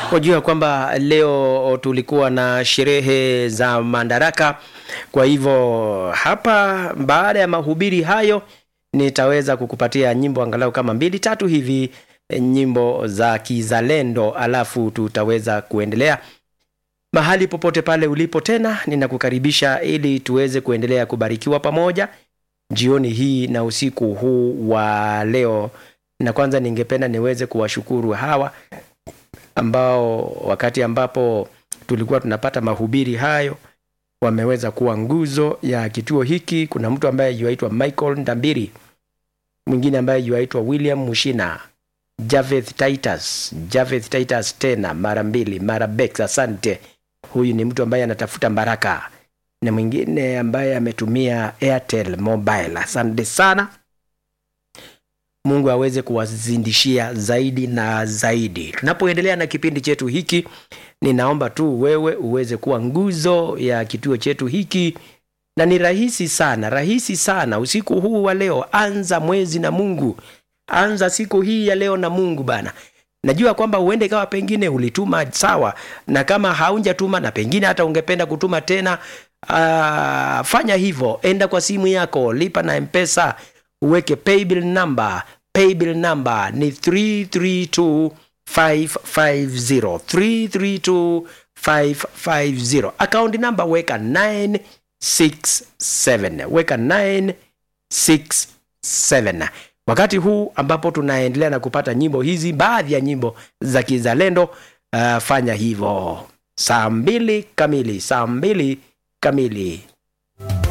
Wajua kwamba leo tulikuwa na sherehe za Madaraka, kwa hivyo hapa baada ya mahubiri hayo nitaweza kukupatia nyimbo angalau kama mbili tatu hivi, eh, nyimbo za kizalendo, alafu tutaweza kuendelea mahali popote pale ulipo. Tena ninakukaribisha ili tuweze kuendelea kubarikiwa pamoja jioni hii na usiku huu wa leo, na kwanza ningependa niweze kuwashukuru hawa ambao wakati ambapo tulikuwa tunapata mahubiri hayo wameweza kuwa nguzo ya kituo hiki. Kuna mtu ambaye yuaitwa Michael Ndambiri, mwingine ambaye yuaitwa William Mushina, Javeth Titus, Javeth Titus tena mara mbili, mara Bex, asante. Huyu ni mtu ambaye anatafuta baraka, na mwingine ambaye ametumia Airtel Mobile, asante sana. Mungu aweze kuwazindishia zaidi na zaidi. Tunapoendelea na kipindi chetu hiki, ninaomba tu wewe uweze kuwa nguzo ya kituo chetu hiki, na ni rahisi sana, rahisi sana. Usiku huu wa leo, anza mwezi na Mungu, anza siku hii ya leo na Mungu bana. Najua kwamba uende kawa pengine ulituma sawa, na kama haunjatuma na pengine hata ungependa kutuma tena, uh, fanya hivyo, enda kwa simu yako, lipa na Mpesa, uweke paybill number. Paybill number ni 332550 332550. Account number weka 967 weka 967 wakati huu ambapo tunaendelea na kupata nyimbo hizi, baadhi ya nyimbo za kizalendo. Uh, fanya hivyo saa mbili kamili, saa mbili kamili.